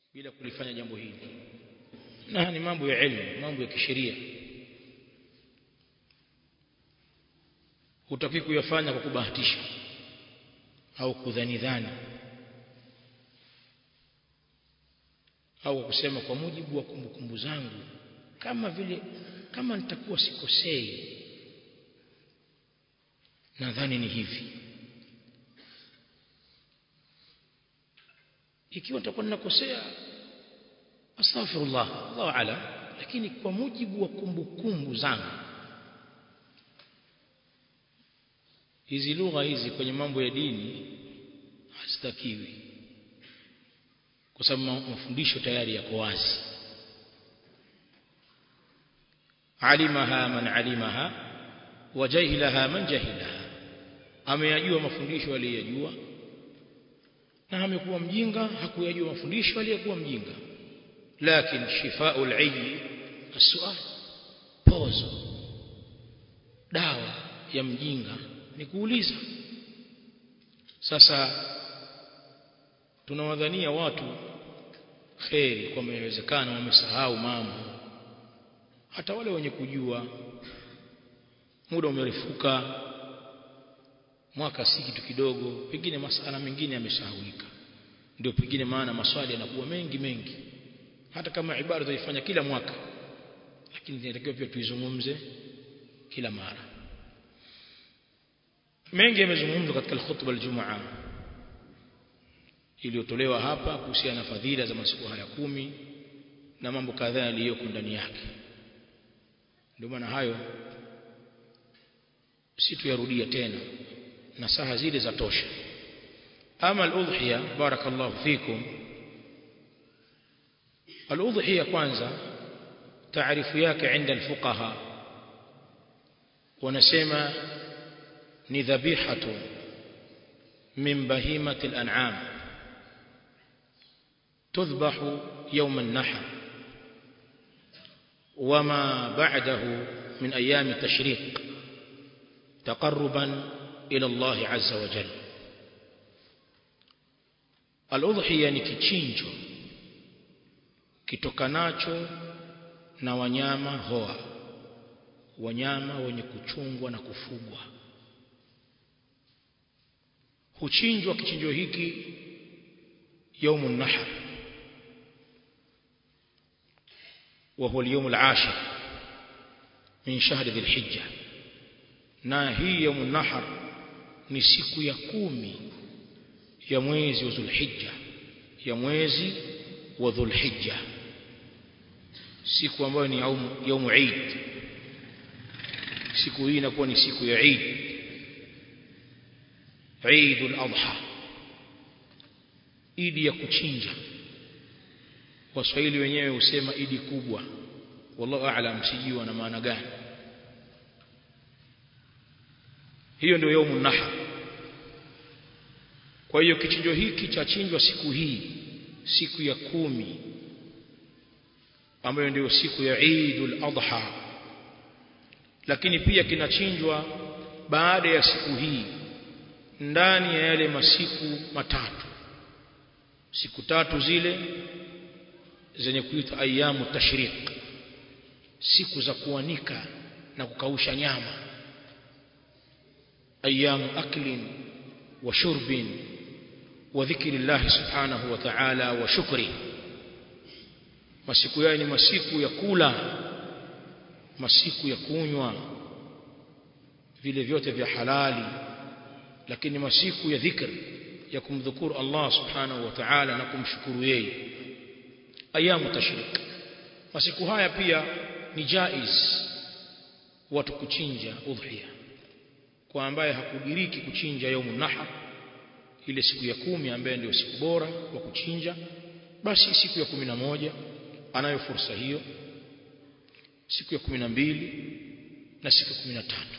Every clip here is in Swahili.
bila kulifanya jambo hili na ni mambo ya elimu mambo ya kisheria hutaki kuyafanya kwa kubahatisha au kudhani dhani au kwa kusema kwa mujibu wa kumbukumbu zangu kama vile kama nitakuwa sikosei nadhani ni hivi ikiwa nitakuwa ninakosea astaghfirullah Allahu ala lakini kwa mujibu wa kumbukumbu zangu hizi lugha hizi kwenye mambo ya dini hazitakiwi kwa sababu mafundisho tayari yako wazi alimaha man alimaha wa jahilaha man jahilaha ameyajua mafundisho aliyojua na amekuwa mjinga hakuyajua mafundisho aliyekuwa mjinga lakini shifau al-ayyi as-su'al pozo dawa ya mjinga ni kuuliza sasa tunawadhania watu kheri kwamba inawezekana wamesahau mambo hata wale wenye kujua muda umerefuka mwaka si kitu kidogo pengine masala mengine yamesahaulika ndio pengine maana maswali yanakuwa mengi mengi hata kama ibada tuifanya kila mwaka lakini inatakiwa pia tuizungumze kila mara mengi yamezungumzwa katika khutba aljumaa iliyotolewa hapa kuhusiana na fadhila za masiku haya kumi na mambo kadhaa yaliyoko ndani yake ndio maana hayo si tuyarudia tena na saha zile za tosha ama al-udhiya barakallahu fikum al-udhiya kwanza taarifu yake عند الفقهاء wanasema ni dhabihatu min bahimati al-an'am تذبح يوم النحر وما بعده من أيام التشريق تقربا إلى الله عز وجل الأضحية ni kichinjo kitokanacho na wanyama hoa wanyama wenye kuchungwa na kufugwa huchinjwa kichinjo hiki يوم النحر وهو اليوم العاشر من شهر ذي الحجة na hii يوم النحر ni siku ya kumi ya mwezi wa Dhulhijja ya mwezi wa Dhulhijja siku ambayo ni yaumu Eid siku hii inakuwa ni siku ya Eid Eid al-Adha idi ya kuchinja waswahili wenyewe husema idi kubwa wallahu a'lam sijui na maana gani hiyo ndio yaumun nahar kwa hiyo kichinjo hiki cha chinjwa siku hii siku ya kumi ambayo ndio siku ya Eidul Adha lakini pia kinachinjwa baada ya siku hii ndani ya yale masiku matatu siku tatu zile zenye kuitwa ayamu tashriq siku za kuanika na kukausha nyama ayamu aklin wa shurbin wa dhikri Allah subhanahu wa ta'ala wa shukri masiku yao ni masiku ya kula masiku ya kunywa vile vyote vya halali lakini masiku ya dhikri ya kumdhukuru Allah subhanahu wa ta'ala na kumshukuru yeye ayamu tashrik masiku haya pia ni jaiz watu kuchinja udhiya kwa ambaye hakudiriki kuchinja yaumun nahar ile siku ya kumi ambaye ndio siku bora wa kuchinja basi siku ya kumi na moja anayo fursa hiyo siku ya kumi na mbili na siku ya kumi na tatu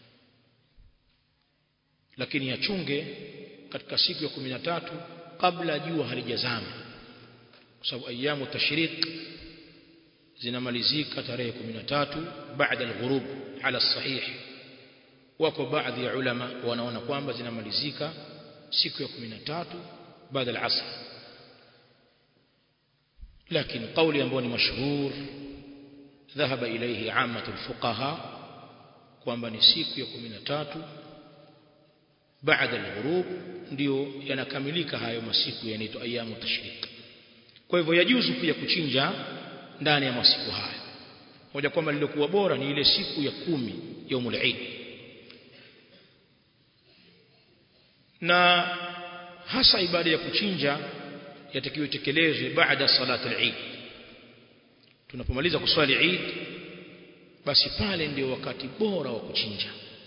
lakini yachunge katika siku ya 13 kabla jua halijazama kwa sababu ayamu tashriq zinamalizika tarehe 13 baada al-ghurub ala sahih wako baadhi ya ulama wanaona kwamba zinamalizika siku ya 13 baada al-asr lakini kauli ambayo ni mashhur dhahaba ilayhi ammatul fuqaha kwamba ni siku ya 13 baada al-ghurub ndio yanakamilika hayo masiku yanaitwa ayamu tashrik kwa hivyo yajuzu pia kuchinja ndani ya masiku haya moja kwamba lilikuwa bora ni ile siku ya kumi yaumul Eid na hasa ibada ya kuchinja yatakiwa itekelezwe baada salati al-Eid tunapomaliza kuswali Eid basi pale ndio wakati bora wa kuchinja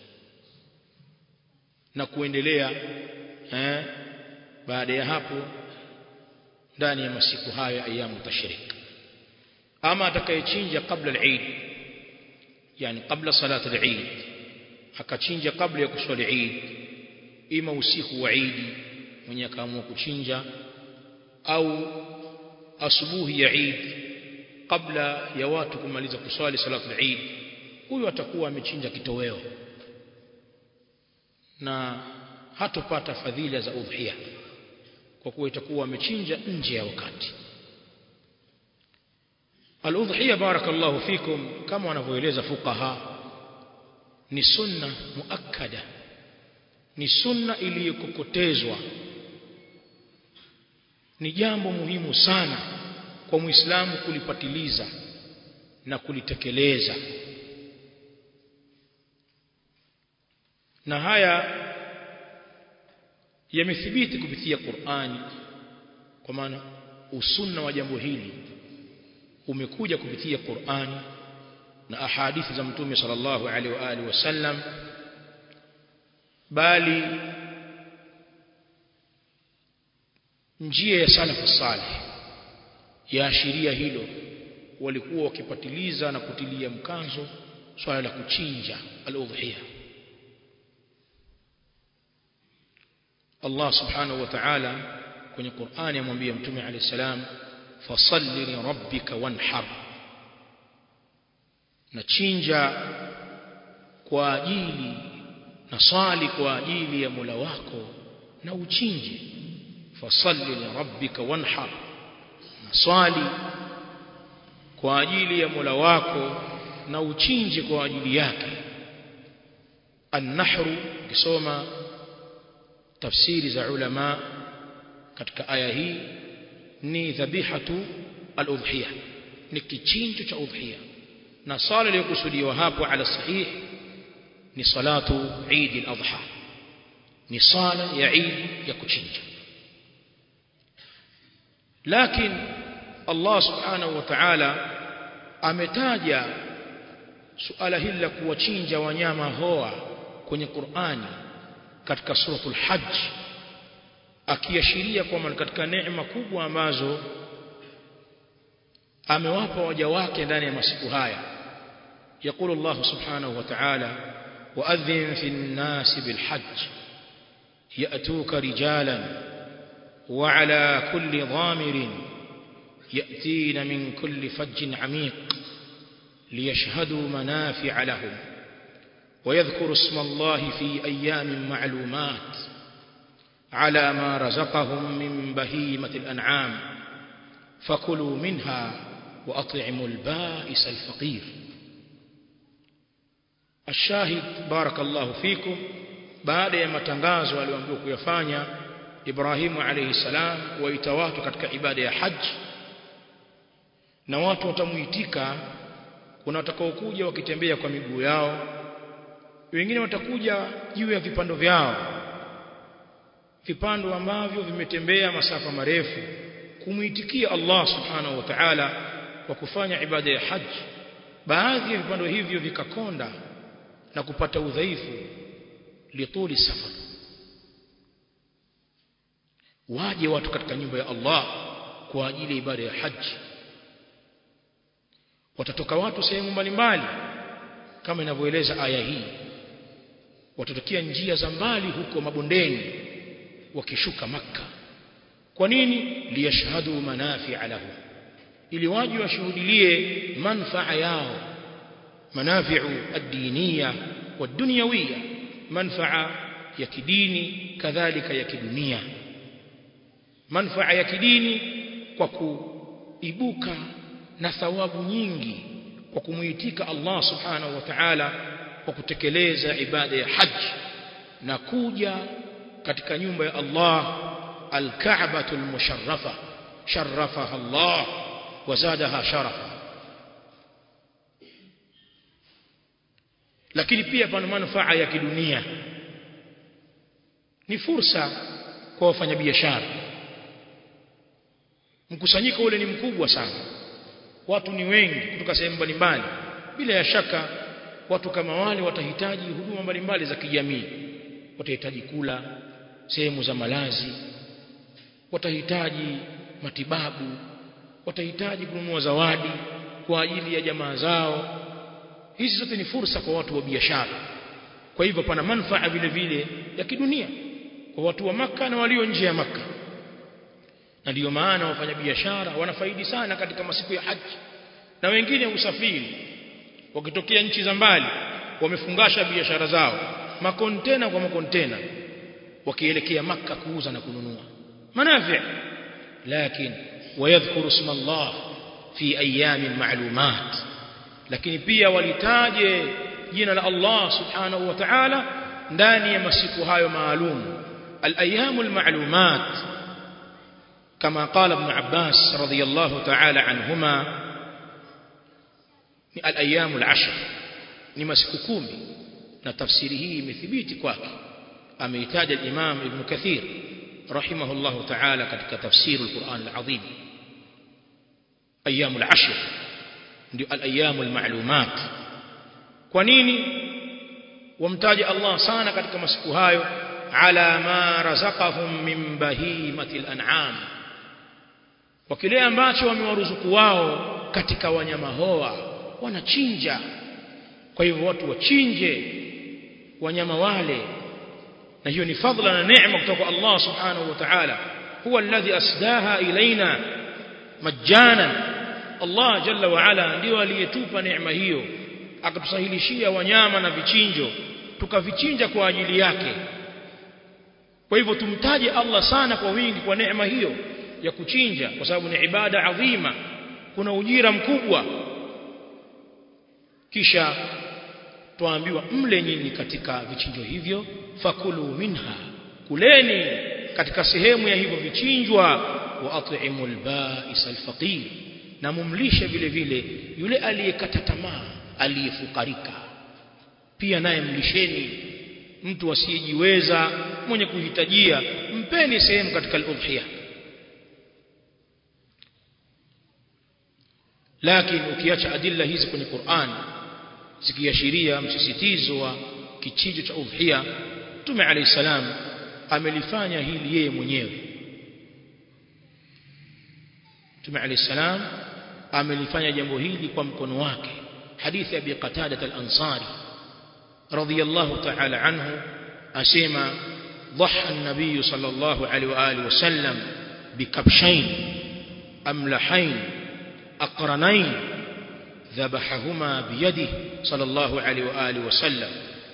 na kuendelea eh, baada ya hapo ndani ya masiku hayo ayamu tashrik ama atakayechinja kabla al-Eid yani kabla salati al-Eid akachinja kabla ya kuswali Eid ima usiku wa Eid mwenye akaamua kuchinja au asubuhi ya Eid kabla ya watu kumaliza kuswali salatu al-Eid huyu atakuwa amechinja kitoweo na hatopata fadhila za udhiya kwa kuwa itakuwa amechinja nje ya wakati al-udhiya barakallahu fikum kama wanavyoeleza fuqaha ni sunna muakkada ni sunna iliyokokotezwa ni jambo muhimu sana kwa muislamu kulipatiliza na kulitekeleza na haya yamethibiti kupitia Qur'ani kwa maana usunna wa jambo hili umekuja kupitia Qur'ani na ahadithi za mtume sallallahu alaihi wa alihi wasallam bali njia ya salafu salih yaashiria hilo walikuwa wakipatiliza na kutilia mkazo swala la kuchinja al-udhiya Allah subhanahu wa ta'ala kwenye Qur'ani amwambia mtume alayhi salam fasalli li rabbika wanhar na chinja kwa ajili na swali kwa ajili ya Mola wako na uchinje fasalli li rabbika wanhar na swali kwa ajili ya Mola wako na uchinje kwa ajili yake an-nahru kisoma tafsiri za ulama katika aya hii ni dhabihatu al-udhiyah ni kichinjo cha udhiya na sala iliyokusudiwa hapo ala sahih ni salatu Eid al-Adha ni sala ya Eid ya kuchinja lakini Allah subhanahu wa ta'ala ametaja suala hili la kuwachinja wanyama hoa kwenye Qur'ani katika suratul hajj akiashiria kwamba katika neema kubwa ambazo amewapa waja wake ndani ya masiku haya يقول الله سبحانه وتعالى وأذن في الناس بالحج يأتوك رجالا وعلى كل ضامر يأتين من كل فج عميق ليشهدوا منافع لهم ويذكر اسم الله في أيام معلومات على ما رزقهم من بهيمة الأنعام فكلوا منها وأطعموا البائس الفقير الشاهد بارك الله فيكم baada ya matangazo aliyoambiwa kuyafanya Ibrahimu alayhi salam waita watu katika ibada ya haji na watu watamuitika kuna watakaokuja wakitembea kwa miguu yao wengine watakuja juu ya vipando vyao vipando ambavyo vimetembea masafa marefu kumuitikia Allah subhanahu wa ta'ala kwa kufanya ibada ya haji baadhi ya vipando hivyo vikakonda na kupata udhaifu lituli safar waje watu katika nyumba ya Allah kwa ajili ya ibada ya haji watatoka watu sehemu mbalimbali kama inavyoeleza aya hii watatokea njia za mbali huko mabondeni wakishuka maka kwa nini liyashhadu manafi'a lahu ili waje washuhudilie manfaa yao manafi'u ad-diniya wad-dunyawiyya manfaa ya kidini kadhalika ya kidunia manfaa ya kidini kwa ibuka na thawabu nyingi kwa kumuitika Allah subhanahu wa ta'ala kwa kutekeleza ibada ya haji na kuja katika nyumba ya Allah al-Ka'batul musharrafa sharrafaha Allah wazadaha sharafa lakini pia pana manufaa ya kidunia ni fursa kwa wafanyabiashara mkusanyiko ule ni mkubwa sana watu ni wengi kutoka sehemu mbalimbali bila ya shaka watu kama wale watahitaji huduma mbalimbali za kijamii watahitaji kula sehemu za malazi watahitaji matibabu watahitaji kununua zawadi kwa ajili ya jamaa zao hizi zote ni fursa kwa watu wa biashara kwa hivyo pana manufaa vile vile ya kidunia kwa watu wa maka na walio nje ya maka na ndiyo maana wafanyabiashara wanafaidi sana katika masiku ya haji na wengine usafiri wakitokea nchi za mbali wamefungasha biashara zao makontena kwa makontena wakielekea maka kuuza na kununua manafi lakini wayadhkuru isma Allah fi ayamin ma'lumat lakini pia walitaje jina la Allah subhanahu wa ta'ala ndani ya masiku hayo maalum al-ayyam al-ma'lumat kama qala ibn Abbas radiyallahu ta'ala anhuma ni al-ayyam al-ashr ni masiku kumi na tafsiri hii imethibiti kwake ameitaja al-Imam Ibn Kathir rahimahullahu ta'ala katika tafsir al-Qur'an al-azim ayyam al-ashr ndio al-ayyam al-ma'lumat kwa nini wamtaja Allah sana katika masiku hayo ala ma razaqahum min bahimati al-an'am kwa kile ambacho wamewaruzuku wao katika wanyama hoa wanachinja kwa hivyo watu wachinje wanyama wale na hiyo ni fadhila na neema kutoka Allah subhanahu wa ta'ala huwa alladhi asdaha ilaina majana Allah jalla wa ala ndio aliyetupa neema hiyo akatusahilishia wanyama na vichinjo tukavichinja kwa ajili yake kwa hivyo tumtaje Allah sana kwa wingi kwa neema hiyo ya kuchinja kwa sababu ni ibada adhima kuna ujira mkubwa kisha tuambiwa mle nyinyi katika vichinjo hivyo fakulu minha kuleni katika sehemu ya hivyo vichinjwa wa at'imul ba'is alfaqir na mumlishe vile vile yule aliyekata tamaa aliyefukarika pia naye mlisheni mtu asiyejiweza mwenye kuhitajia mpeni sehemu katika al-udhiya lakini ukiacha adilla hizi kwenye Qur'an zikiashiria msisitizo wa kichinjo cha udhiya Mtume alayhi salam amelifanya hili yeye mwenyewe Mtume alayhi salam amelifanya jambo hili kwa mkono wake hadithi ya Abi Qatada al-Ansari radiyallahu ta'ala anhu asema ضحى النبي صلى الله عليه وآله وسلم بكبشين أملحين أقرنين ذبحهما بيده صلى الله عليه وآله وسلم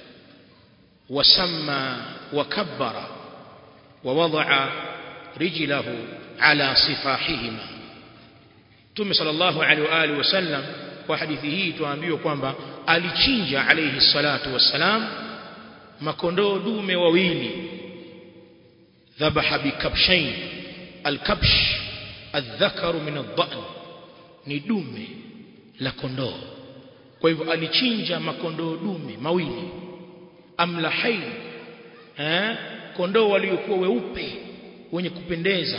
وسمى وكبر ووضع رجله على صفاحهما ثم صلى الله عليه وآله وسلم وحديثه tuambiwa kwamba alichinja alayhi salatu wassalam makondoo dume wawili dhabaha bikabshain alkabsh الذكر من الضأن ni dume la kondoo kwa hivyo alichinja makondoo dume mawili amlahain eh kondoo waliokuwa weupe wenye kupendeza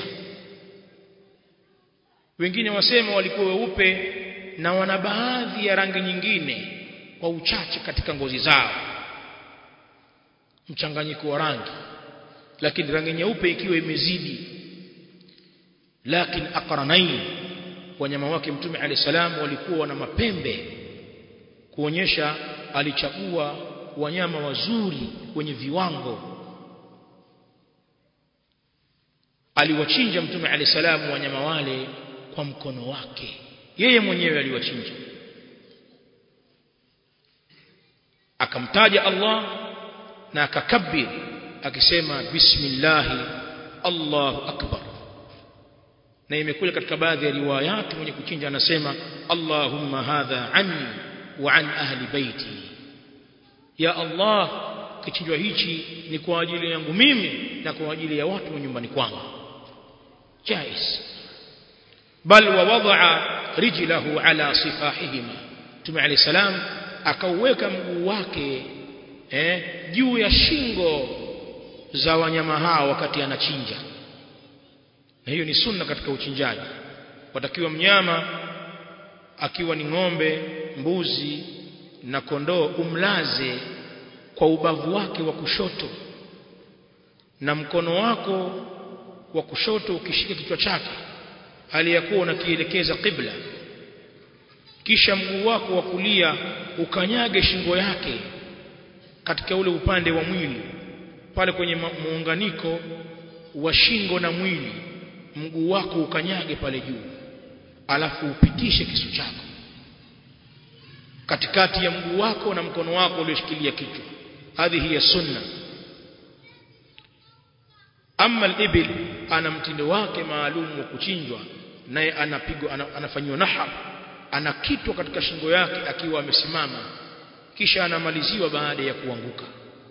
wengine wasema walikuwa weupe na wana baadhi ya rangi nyingine kwa uchache katika ngozi zao mchanganyiko wa rangi lakini rangi nyeupe ikiwa imezidi lakini aqranain wanyama wake mtume alayhi salam walikuwa na mapembe kuonyesha alichagua wanyama wazuri wenye viwango aliwachinja mtume alayhi salam wanyama wale kwa mkono wake yeye mwenyewe aliwachinja akamtaja Allah na akakabir akisema bismillah Allahu akbar na imekuja katika baadhi ya riwayati mwenye kuchinja anasema Allahumma hadha anni wa an ahli baiti ya Allah kichinjwa hichi ni kwa ajili yangu mimi na kwa ajili ya watu wa nyumbani kwangu jais bal wa wadaa rijlahu ala sifahihima Mtume عليه salam akauweka mguu wake eh, juu ya shingo za wanyama hao wakati anachinja na hiyo ni sunna katika uchinjaji watakiwa mnyama akiwa ni ng'ombe mbuzi na kondoo umlaze kwa ubavu wake wa kushoto na mkono wako wa kushoto ukishika kichwa chake hali ya kuwa unakielekeza qibla kisha mguu wako wa kulia ukanyage shingo yake katika ule upande wa mwili pale kwenye muunganiko wa shingo na mwili mguu wako ukanyage pale juu alafu upitishe kisu chako katikati ya mguu wako na mkono wako ulioshikilia kichwa hadhihi ya sunna ama al-ibil ana mtindo wake maalum wa kuchinjwa naye anapigwa anafanywa nahar anakitwa katika shingo yake akiwa amesimama kisha anamaliziwa baada ya kuanguka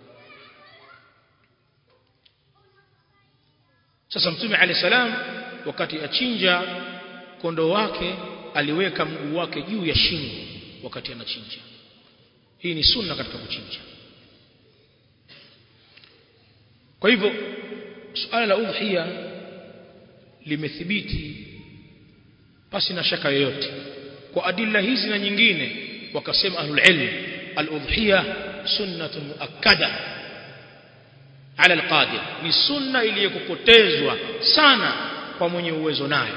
sasa mtume alayhi salam wakati achinja kondoo wake aliweka mguu wake juu ya shingo wakati anachinja hii ni sunna katika kuchinja kwa hivyo suala la udhiya limethibiti pasi na shaka yoyote kwa adilla hizi na nyingine wakasema ahlul ilm al-udhiya sunnatun muakkada ala al-qadir ni sunna iliyokupotezwa sana kwa mwenye uwezo nayo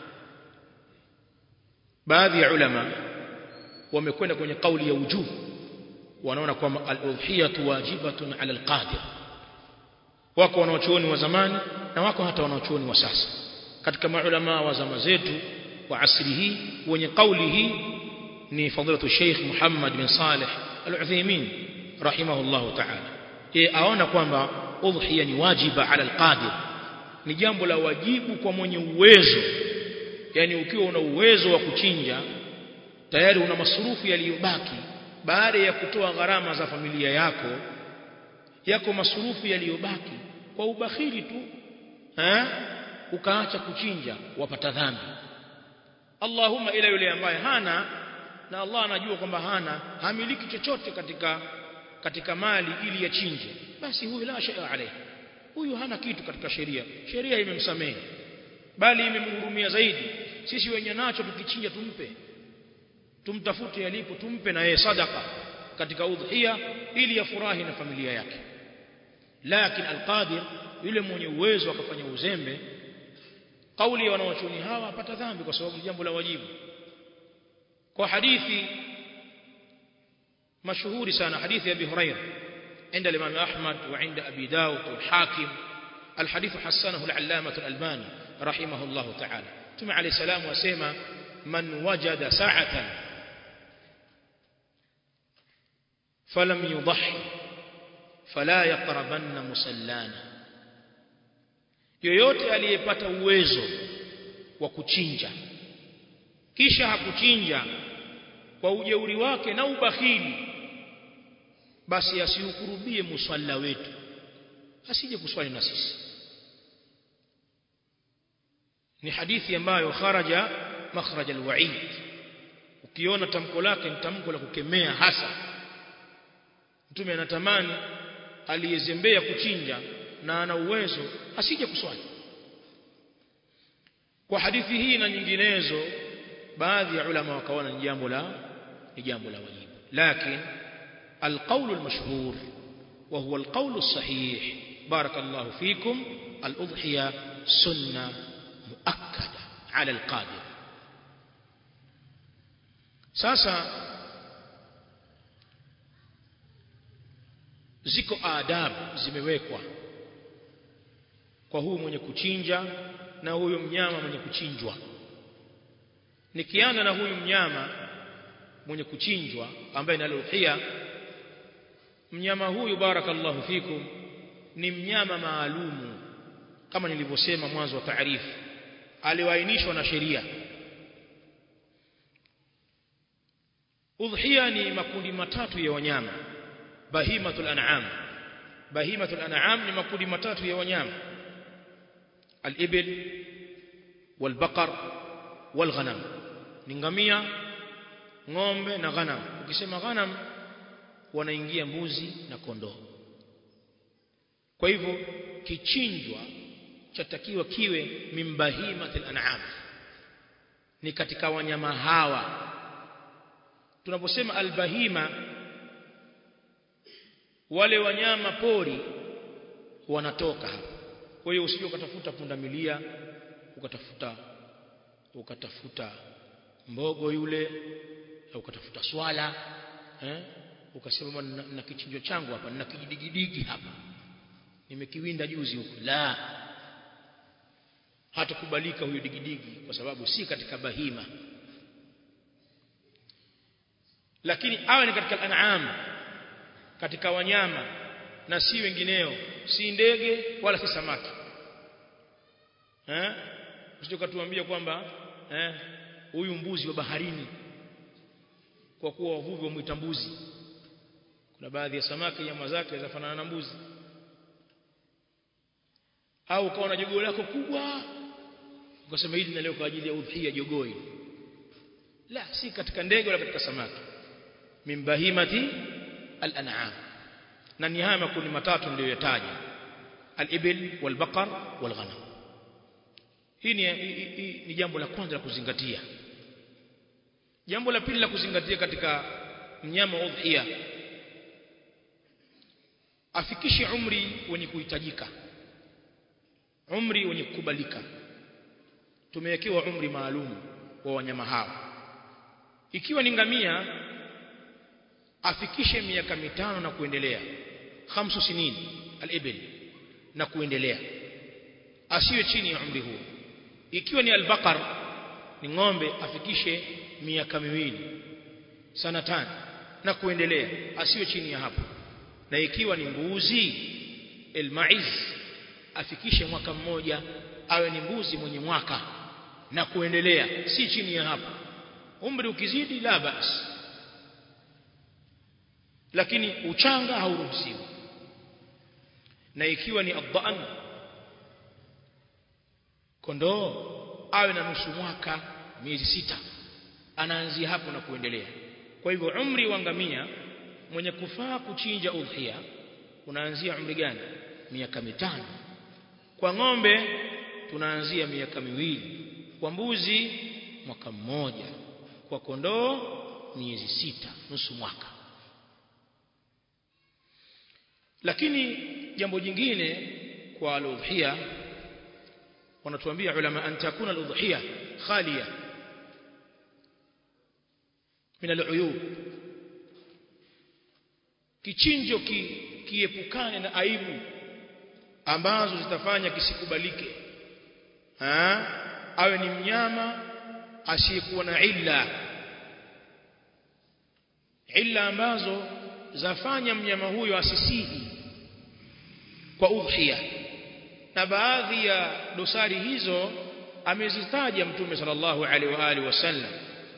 baadhi ya ulama wamekwenda kwenye kauli ya wujub wanaona kwamba al-udhiyatu wajibatun ala al-qadir wako wanaochuoni wa zamani na wako hata wanaochuoni wa sasa katika maulama wa zama zetu wa asri hii wenye kauli hii ni fadilatu Sheikh Muhammad bin Saleh Al-Uthaymeen rahimahullah ta'ala yeye aona kwamba udhiya ni wajiba ala al-qadir ni jambo la wajibu kwa mwenye uwezo yani ukiwa una uwezo wa kuchinja tayari una masurufu yaliyobaki baada ya kutoa gharama za familia yako yako masurufu yaliyobaki kwa ubakhili tu eh ukaacha kuchinja wapata dhambi Allahumma ila yule ambaye hana na Allah anajua kwamba hana hamiliki chochote katika katika mali ili yachinje basi huyu la shay'a alayhi huyu hana kitu katika sheria sheria imemsamehe bali imemhurumia zaidi sisi wenye nacho tukichinja tumpe tumtafute yalipo tumpe na yeye sadaka katika udhiya ili yafurahi na familia yake lakini alqadir yule mwenye uwezo akafanya uzembe kauli ya wanaochuni hawa apata dhambi kwa sababu jambo la wajibu kwa hadithi mashuhuri sana hadithi ya Abi Hurairah عند الإمام أحمد وعند أبي داود والحاكم الحديث حسنه العلامة الألباني رحمه الله تعالى ثم عليه السلام وسيما من وجد ساعة فلم يضحي فلا يقربن مسلانا yoyote aliyepata uwezo wa kuchinja kisha hakuchinja kwa ujeuri wake na ubakhili basi asiukurubie musalla wetu asije kuswali na sisi ni hadithi ambayo kharaja makhraj alwa'id ukiona tamko lake ni tamko la kukemea hasa mtume anatamani aliyezembea kuchinja na ana uwezo asije kuswali kwa hadithi hii na nyinginezo baadhi ya ulama wakaona ni jambo la ni jambo la wajibu lakini القول المشهور وهو القول الصحيح بارك الله فيكم الأضحية سنة مؤكدة على القادر ساسا ziko adabu zimewekwa kwa huyu mwenye kuchinja na huyu mnyama mwenye kuchinjwa nikianza na huyu mnyama mwenye kuchinjwa ambaye ni al-udhiya mnyama huyu barakallahu fikum ni mnyama maalumu kama nilivyosema mwanzo wa taarifu alioainishwa na sheria udhiya ni makundi matatu ya wanyama bahimatul an'am bahimatul an'am ni makundi matatu ya wanyama al-ibil wal-baqar wal-ghanam ni ngamia ng'ombe na ghanam ukisema ghanam wanaingia mbuzi na kondoo kwa hivyo kichinjwa chatakiwa kiwe mimbahimatil an'am ni katika wanyama hawa tunaposema albahima wale wanyama pori wanatoka hapa kwa hiyo usije ukatafuta pundamilia ukatafuta ukatafuta mbogo yule au ukatafuta swala eh ukasema na, na kichinjo changu hapa na kijidigidigi hapa nimekiwinda juzi huko la hatakubalika huyo digidigi kwa sababu si katika bahima lakini awe ni katika an'am katika wanyama na si wengineo si ndege wala si samaki eh usijokatuambia kwamba eh huyu mbuzi wa baharini kwa kuwa wavuvi wamuita mbuzi kuna baadhi ya samaki nyama zake zafanana na mbuzi au ukaona jogoo lako kubwa ukasema hili na leo kwa ajili ya udhia jogoo hili la si katika ndege wala katika samaki min bahimati al-an'am na ni haya makundi matatu niliyoyataja al-ibil wal-baqar wal-ghanam hii ni, hii ni jambo la kwanza la kuzingatia jambo la pili la kuzingatia katika mnyama udhiya afikishe umri wenye kuhitajika umri wenye kukubalika tumewekewa umri maalum wa wanyama hawa ikiwa ni ngamia afikishe miaka mitano na kuendelea khamsu sinin al-ibil na kuendelea asiwe chini ya umri huo ikiwa ni al-baqar ni ng'ombe afikishe miaka miwili sana tano na kuendelea asiwe chini ya hapo na ikiwa ni mbuzi al-maiz afikishe mwaka mmoja awe ni mbuzi mwenye mwaka na kuendelea si chini ya hapo umri ukizidi la basi lakini uchanga hauruhusiwi na ikiwa ni adhan kondoo awe na nusu mwaka miezi sita anaanzia hapo na kuendelea kwa hivyo umri wa ngamia mwenye kufaa kuchinja udhiya unaanzia umri gani miaka mitano kwa ng'ombe tunaanzia miaka miwili kwa mbuzi mwaka mmoja kwa kondoo miezi sita nusu mwaka lakini jambo jingine kwa al-udhiya wanatuambia ulama an takuna al-udhiya khaliya min al-uyub kichinjo ki, kiepukane na aibu ambazo zitafanya kisikubalike ha? awe ni mnyama asiyekuwa na illa illa ambazo zafanya mnyama huyo asisihi kwa udhiya na baadhi ya dosari hizo amezitaja mtume sallallahu alaihi wa alihi wasallam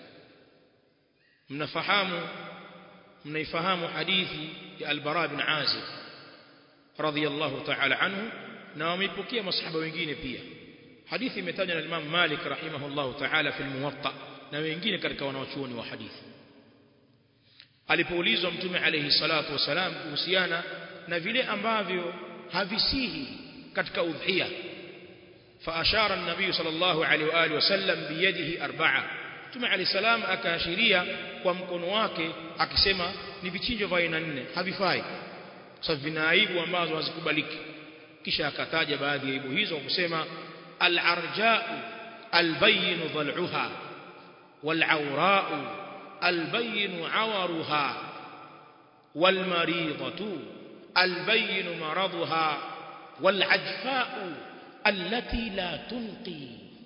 mnafahamu mnaifahamu hadithi ya al-Bara bin Azib radhiyallahu ta'ala anhu na wameipokea masahaba wengine pia hadithi imetajwa na Imam Malik rahimahullahu ta'ala fi al-Muwatta na wengine katika wanawachuoni wa hadithi alipoulizwa mtume alayhi salatu wasalam kuhusiana na vile ambavyo havisihi katika udhiya فاشار النبي صلى الله عليه واله وسلم بيده اربعه mtume alayhi salam akaashiria kwa mkono wake akisema ni vichinjo vya aina nne havifai sababu vina aibu ambazo hazikubaliki kisha akataja baadhi ya aibu hizo kwa kusema al-arja'u al-bayyin dhal'uha wal-awra'u al-bayyin 'awaruha wal-maridatu al-bayyin maraduha wal-'ajfa'u allati la tunqi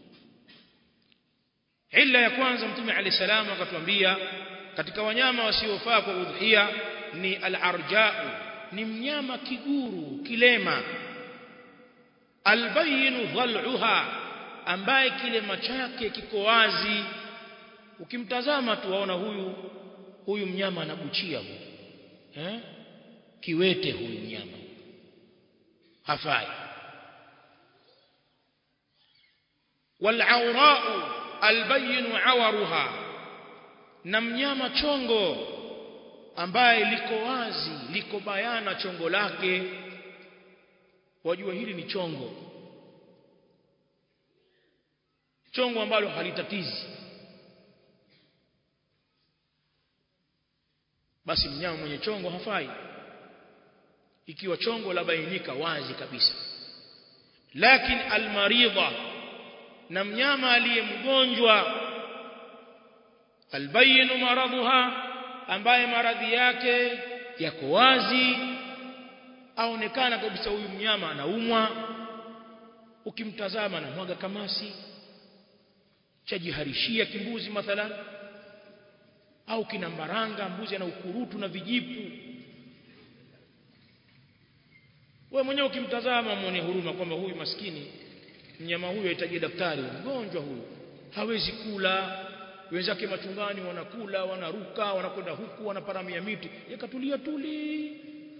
illa ya kwanza mtume alayhi salam akatuambia katika wanyama wasiofaa kwa udhiya ni al-arja'u ni mnyama kiguru kilema albayinu dhal'uha ambaye kilema chake kiko wazi ukimtazama tu waona huyu huyu mnyama anabuchia huyu eh kiwete huyu mnyama hafai والعوراء البين عورها na mnyama chongo ambaye liko wazi liko bayana chongo lake wajua hili ni chongo chongo ambalo halitatizi basi mnyama mwenye chongo hafai ikiwa chongo la bainika wazi kabisa lakini almaridha na mnyama aliyemgonjwa albayinu maradhuha ambaye maradhi yake yako wazi aonekana kabisa huyu mnyama anaumwa ukimtazama na mwaga kamasi chajiharishia kimbuzi mathalan au kinambaranga mbuzi ana ukurutu na vijipu wewe mwenyewe ukimtazama muone huruma kwamba huyu maskini mnyama huyu ahitaji daktari mgonjwa huyu hawezi kula wenzake machungani wanakula wanaruka wanakwenda huku wanaparamia miti yakatulia tuli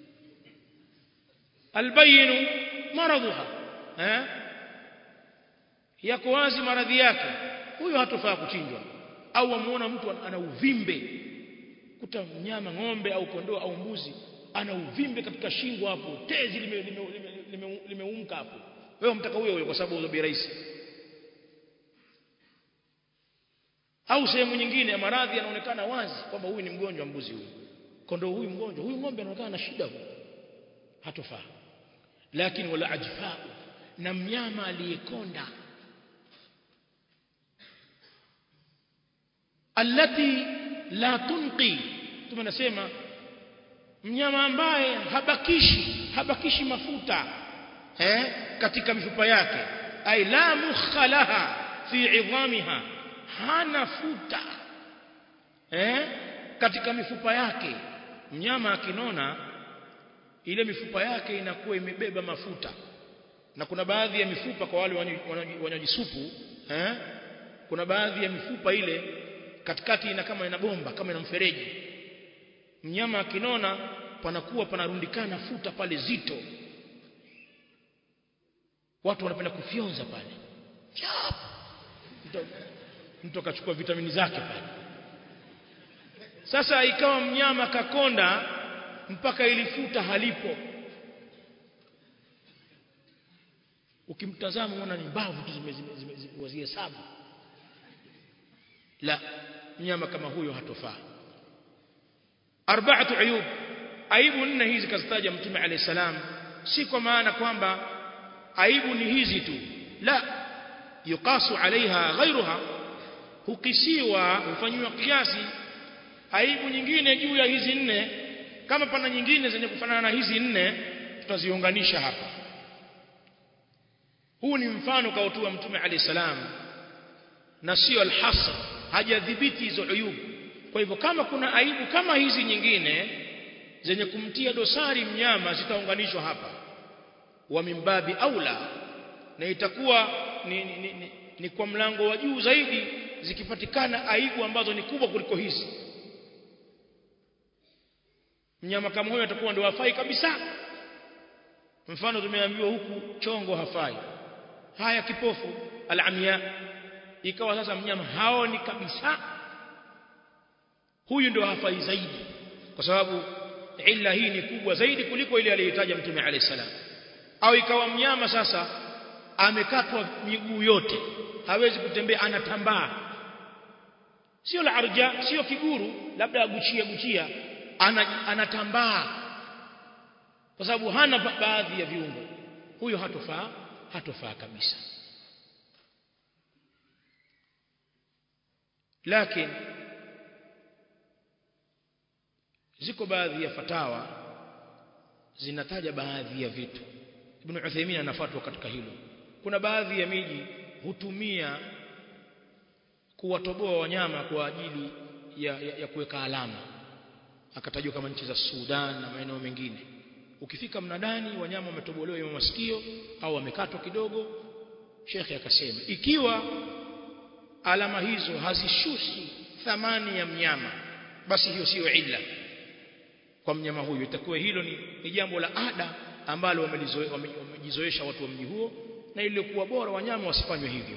albayinu maradhuha eh yako wazi maradhi yake huyo hatofaa kuchinjwa au amuona mtu ana uvimbe kuta mnyama ng'ombe au kondoo au mbuzi ana uvimbe katika shingo hapo tezi limeumka lime, lime, lime, lime, lime hapo wewe mtaka huyo huyo kwa sababu uzo bei rahisi au sehemu nyingine ya maradhi yanaonekana wazi kwamba huyu ni mgonjwa mbuzi huyu kondoo huyu mgonjwa huyu ng'ombe anaonekana na shida huyu hatofaa lakini wala ajfaa na mnyama aliyekonda allati la tunqi tumenasema mnyama ambaye habakishi habakishi mafuta eh katika mifupa yake ay la mukhalaha fi idhamiha hana futa eh katika mifupa yake mnyama akinona ile mifupa yake inakuwa imebeba mafuta na kuna baadhi ya mifupa kwa wale wanywaji supu eh kuna baadhi ya mifupa ile katikati ina kama ina bomba kama ina mfereji mnyama akinona panakuwa panarundikana futa pale zito watu wanapenda kufyonza pale mtu akachukua vitamini zake pale sasa ikawa mnyama kakonda mpaka ilifuta halipo ukimtazama unaona ni mbavu tu zimezihesabu la mnyama kama huyo hatofaa arba'atu ayub aibu nne hizi kazitaja mtume alayhi salam si kwa maana kwamba aibu ni hizi tu la yuqasu alaiha ghairuha hukisiwa hufanywa kiasi aibu nyingine juu ya hizi nne kama pana nyingine zenye kufanana na hizi nne tutaziunganisha hapa huu ni mfano kautua mtume alayhi salam na sio alhasr hajadhibiti hizo uyubu kwa hivyo kama kuna aibu kama hizi nyingine zenye kumtia dosari mnyama zitaunganishwa hapa wa mimbabi aula na itakuwa ni, ni, ni, ni kwa mlango wa juu zaidi zikipatikana aibu ambazo ni kubwa kuliko hizi mnyama kama huyo atakuwa ndio hafai kabisa mfano tumeambiwa huku chongo hafai haya kipofu alamia ikawa sasa mnyama haoni kabisa huyu ndio hafai zaidi kwa sababu illa hii ni kubwa zaidi kuliko ile aliyotaja mtume alayhi salam au ikawa mnyama sasa amekatwa miguu yote hawezi kutembea anatambaa sio la arja sio kiguru labda aguchia guchia ana, anatambaa kwa sababu hana baadhi ya viungo huyo hatofaa hatofaa kabisa lakini ziko baadhi ya fatawa zinataja baadhi ya vitu Ibn Uthaymeen anafuatwa katika hilo kuna baadhi ya miji hutumia kuwatoboa wanyama kwa ajili ya, ya, ya kuweka alama akatajwa kama nchi za Sudan na maeneo mengine ukifika mnadani wanyama wametobolewa ya masikio au wamekatwa kidogo shekhe akasema ikiwa alama hizo hazishushi thamani ya mnyama basi hiyo siyo illa kwa mnyama huyo itakuwa hilo ni, ni jambo la ada ambalo wamejizoesha watu wa mji huo na ilikuwa bora wanyama wasifanywe hivyo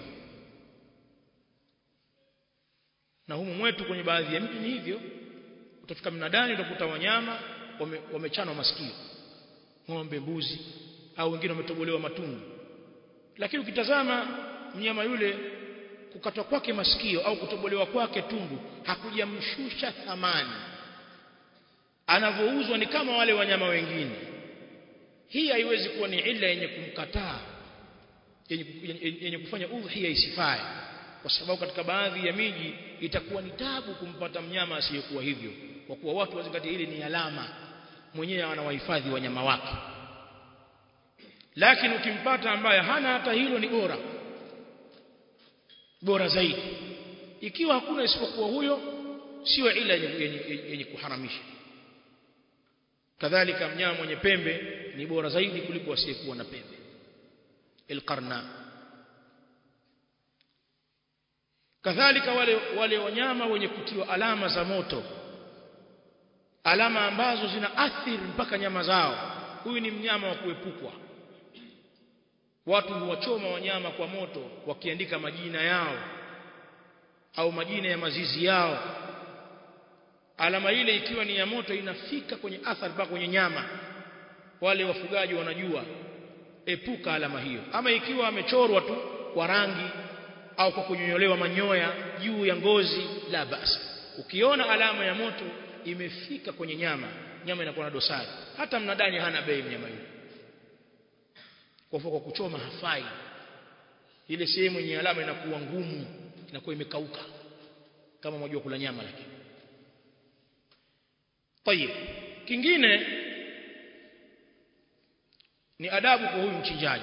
na humu mwetu kwenye baadhi ya mji ni hivyo utafika mnadani utakuta wanyama wamechanwa wame masikio ng'ombe mbuzi au wengine wametobolewa matundu lakini ukitazama mnyama yule kukatwa kwake masikio au kutobolewa kwake tundu hakujamshusha thamani anavyouzwa ni kama wale wanyama wengine hii haiwezi kuwa ni illa yenye kumkataa yenye, yenye, yenye kufanya udhiya isifae kwa sababu katika baadhi ya miji itakuwa ni tabu kumpata mnyama asiyekuwa hivyo kwa kuwa watu wazingatia hili ni alama mwenyewe anawahifadhi wanyama wake lakini ukimpata ambaye hana hata hilo ni bora bora zaidi ikiwa hakuna isipokuwa huyo sio ila yenye, yenye, yenye kuharamisha kadhalika mnyama mwenye pembe ni bora zaidi kuliko asiyekuwa na pembe alqarna kadhalika wale wale wanyama wenye kutiwa alama za moto alama ambazo zina athiri mpaka nyama zao huyu ni mnyama wa kuepukwa watu huwachoma wanyama kwa moto wakiandika majina yao au majina ya mazizi yao alama ile ikiwa ni ya moto inafika kwenye athari mpaka kwenye nyama wale wafugaji wanajua epuka alama hiyo ama ikiwa amechorwa tu kwa rangi au kwa kunyonyolewa manyoya juu ya ngozi la basi ukiona alama ya moto imefika kwenye nyama nyama inakuwa na dosari hata mnadani hana bei mnyama yule kwa kwa kuchoma hafai ile sehemu yenye alama inakuwa ngumu inakuwa imekauka kama mmoja kula nyama lakini tayib kingine ni adabu kwa huyu mchinjaji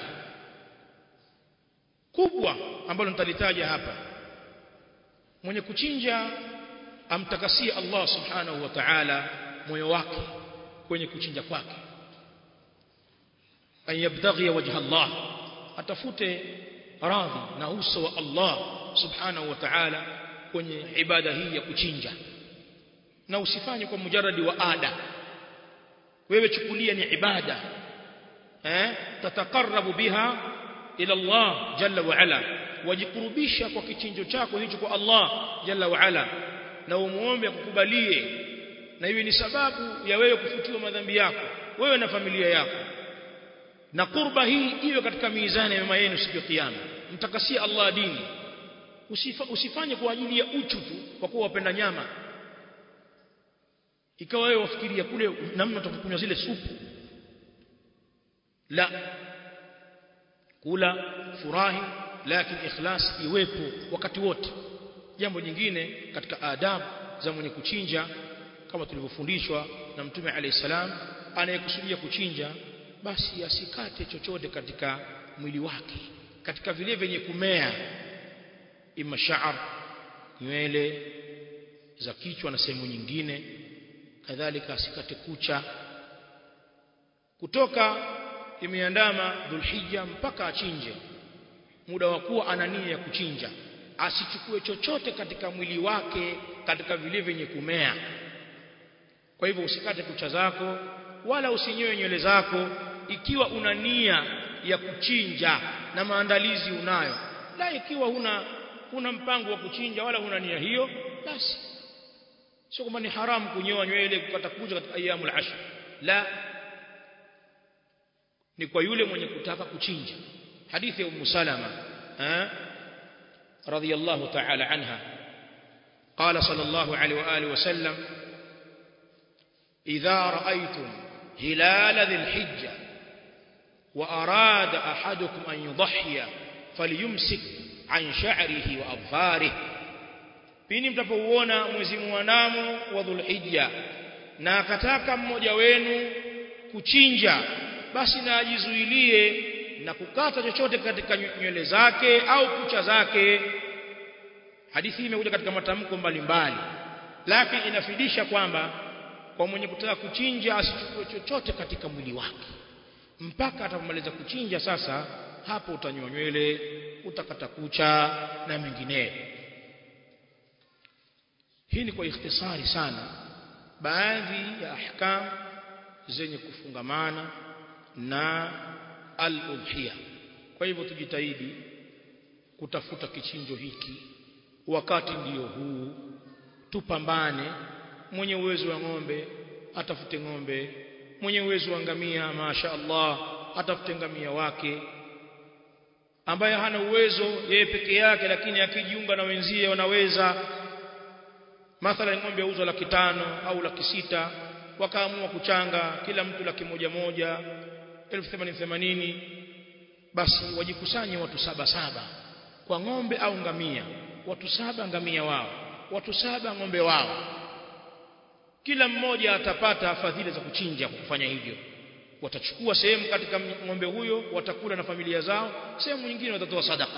kubwa ambalo nitalitaja hapa mwenye kuchinja amtakasie Allah subhanahu wa ta'ala moyo wake kwenye kuchinja kwake an yabtaghi wajha Allah atafute radhi na uso wa Allah subhanahu wa ta'ala kwenye ibada hii ya kuchinja na usifanye kwa mujaradi wa ada wewe chukulia ni ibada eh tatakarabu biha ila Allah jalla wa ala wajikurubisha kwa kichinjo chako hicho kwa Allah jalla wa ala na umuombe akukubalie na iwe ni sababu ya wewe kufutiwa madhambi yako wewe na familia yako na kurba hii iwe katika mizani ya mema yenu siku ya kiyama mtakasie Allah dini Usifa, usifanye kwa ajili ya uchu tu kwa kuwa wapenda nyama ikawa wewe wafikiria kule namna utakunywa zile supu la kula furahi lakini ikhlas iwepo wakati wote jambo jingine katika adabu za mwenye kuchinja kama tulivyofundishwa na mtume alayhi salam anayekusudia kuchinja basi asikate chochote katika mwili wake katika vile vyenye kumea ima sha'r nywele za kichwa na sehemu nyingine kadhalika asikate kucha kutoka imeandama dhulhijja mpaka achinje muda wa kuwa ana nia ya kuchinja asichukue chochote katika mwili wake katika vile vyenye kumea kwa hivyo usikate kucha zako wala usinyoe nywele zako ikiwa una nia ya kuchinja na maandalizi unayo la ikiwa huna huna mpango wa kuchinja wala huna nia hiyo basi sio kwamba ni haramu kunyoa nywele kukata kucha katika ayyamul ashr la ni kwa yule mwenye kutaka kuchinja hadithi ya Ummu Salama eh radhiyallahu ta'ala anha قال صلى الله عليه واله وسلم اذا رايتم هلال ذي الحجه واراد احدكم ان يضحي فليمسك عن شعره واظفاره pindi mtapouona mwezi muandamo wa dhulhijja na akataka mmoja wenu kuchinja basi na ajizuilie na kukata chochote katika nywele zake au kucha zake hadithi hii imekuja katika matamko mbalimbali lakini inafidisha kwamba kwa mwenye kutaka kuchinja asichukue chochote katika mwili wake mpaka atapomaliza kuchinja sasa hapo utanyoa nywele utakata kucha na mengineyo hii ni kwa ikhtisari sana baadhi ya ahkam zenye kufungamana na al-udhiya kwa hivyo tujitahidi kutafuta kichinjo hiki wakati ndiyo huu tupambane mwenye uwezo wa ng'ombe atafute ng'ombe mwenye uwezo wa ngamia masha Allah atafute ngamia wake ambaye hana uwezo yeye peke yake lakini akijiunga na wenzie wanaweza mathalan ng'ombe yauzwa laki tano au laki sita wakaamua kuchanga kila mtu laki moja moja elfu themanini themanini basi wajikusanye watu saba saba kwa ng'ombe au ngamia watu saba ngamia wao watu saba ng'ombe wao kila mmoja atapata fadhila za kuchinja kwa kufanya hivyo watachukua sehemu katika ng'ombe huyo watakula na familia zao sehemu nyingine watatoa sadaka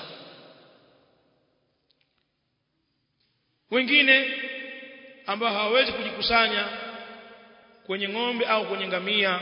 wengine ambao hawawezi kujikusanya kwenye ng'ombe au kwenye ngamia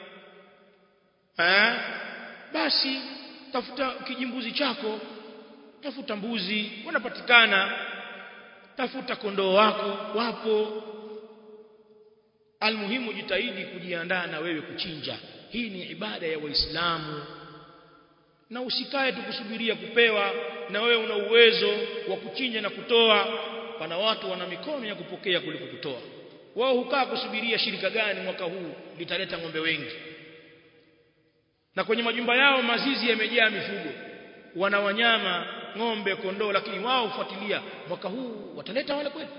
eh basi tafuta kijimbuzi chako tafuta mbuzi wanapatikana tafuta kondoo wako wapo almuhimu jitahidi kujiandaa na wewe kuchinja hii ni ibada ya waislamu na usikae tu kusubiria kupewa na wewe una uwezo wa kuchinja na kutoa pana watu wana mikono ya kupokea kuliko kutoa wao hukaa kusubiria shirika gani mwaka huu litaleta ng'ombe wengi na kwenye majumba yao mazizi yamejaa mifugo wana wanyama ng'ombe kondoo lakini wao hufuatilia mwaka huu wataleta wale kweli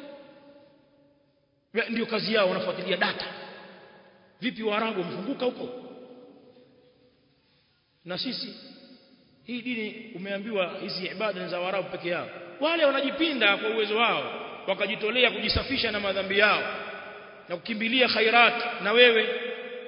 ndio kazi yao wanafuatilia data vipi waarabu wamefunguka huko na sisi hii dini umeambiwa hizi ibada za waarabu peke yao wale wanajipinda kwa uwezo wao wakajitolea kujisafisha na madhambi yao na kukimbilia khairat na wewe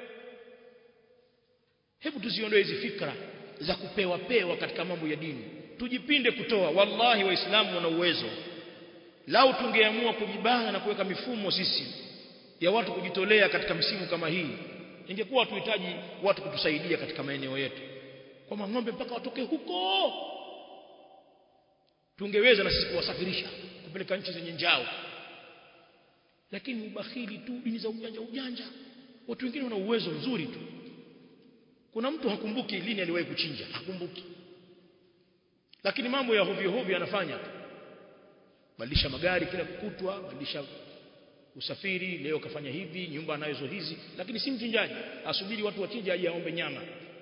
hebu tuziondoe hizi fikra za kupewa pewa katika mambo ya dini tujipinde kutoa wallahi waislamu wana uwezo lau tungeamua kujibana na kuweka mifumo sisi ya watu kujitolea katika msimu kama hii ingekuwa tuhitaji watu kutusaidia katika maeneo yetu kwa ng'ombe mpaka watoke huko tungeweza na sisi kuwasafirisha kupeleka nchi zenye njao lakini ubakhili tu dini za ujanja ujanja watu wengine wana uwezo mzuri tu kuna mtu hakumbuki lini aliwahi kuchinja hakumbuki lakini mambo ya hovyo hovyo anafanya tu badilisha magari kila kukutwa badilisha usafiri leo kafanya hivi nyumba anazo hizi lakini si mchinjaji asubiri watu wachinje aje aombe nyama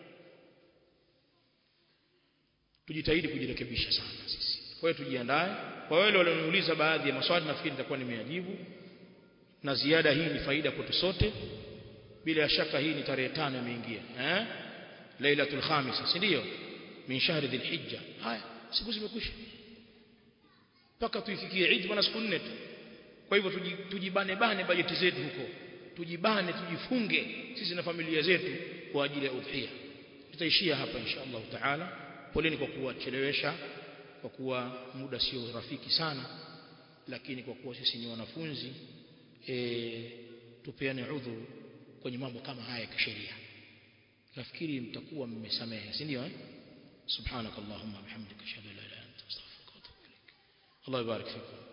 tujitahidi kujirekebisha sana sisi kwa hiyo tujiandae kwa wale walioniuliza baadhi ya maswali nafikiri nitakuwa nimeyajibu na ziada hii ni faida kwetu sote bila shaka hii ni tarehe tano imeingia eh lailatul khamisa si ndio min shahri dhilhijja haya siku zimekwisha mpaka tuifikie Eid bwana siku nne tu kwa hivyo tujibane bane bajeti zetu huko tujibane tujifunge sisi na familia zetu kwa ajili ya udhiya tutaishia hapa insha Allah taala poleni kwa kuwachelewesha kwa kuwa muda sio rafiki sana lakini kwa kuwa sisi ni wanafunzi e, tupeane udhuru kwenye mambo kama haya ya kisheria nafikiri mtakuwa mmesamehe si ndio eh subhanakallahumma bihamdika ashhadu an la ilaha illa anta astaghfiruka wa atubu ilaik Allah yubarik fikum